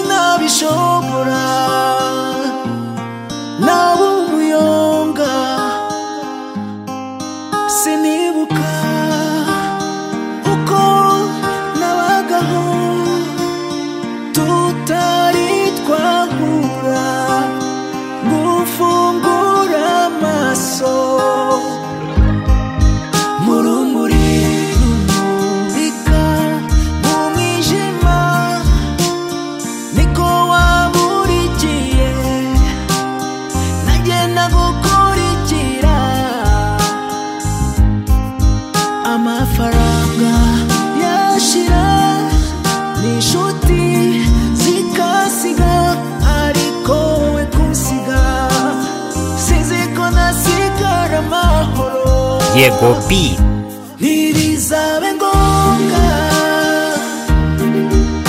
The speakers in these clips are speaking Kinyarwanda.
sinabishobora naba umuyonga sinibuka uko nabagaho tutari twahura gufungura amaso mu rumuri rumurika mu mwijima niko waburikiye nagenda gukurikira amafaranga yashira n'inshuti zikasiga ariko wowe kunsiga sinzi ko nasigara amahoro yego bi ntirizabe ngombwa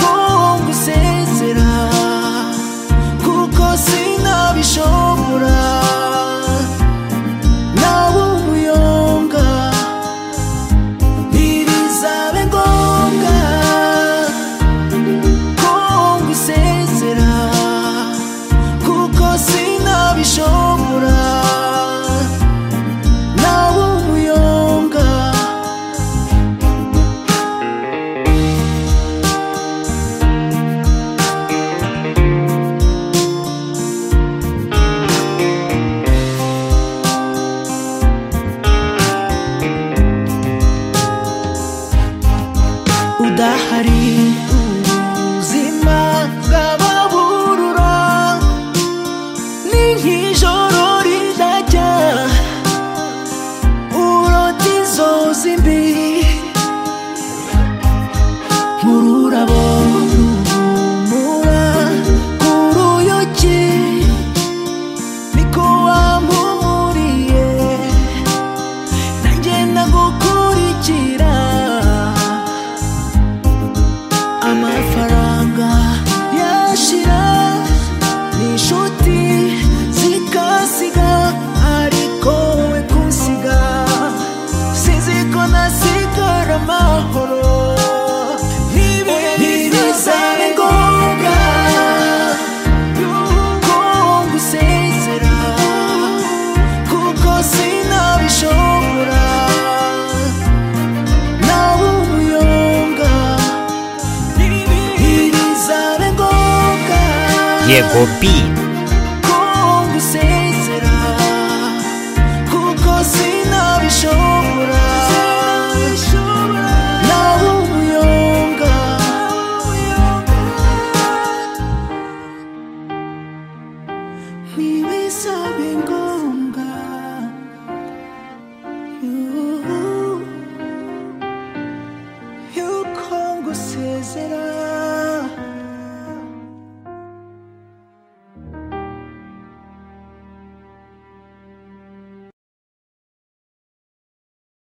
ko ngusezera kuko sinabishobora nawe umuyonga ntirizabe ngombwa ko ngusezera kuko sinabishobora nawe umuyonga udahari ubuzima bw'ababurura ni nk'ijoro ridajya urota inzozi mbi nk'ururabo ruhumura ku ruyuki niko wampumuriye nanjye ndagukurikira amafaranga yashira n'inshuti zikasiga ariko wowe kunsiga sinzi ko nasigara amahoro ntibizabe ngombwa ko ngusezera kuko sinabishobora nawe umuyonga ntirizabe ngombwa yego bi ko ngusezera kuko sinabishobora nawe umuyonga ntibizabe ngombwa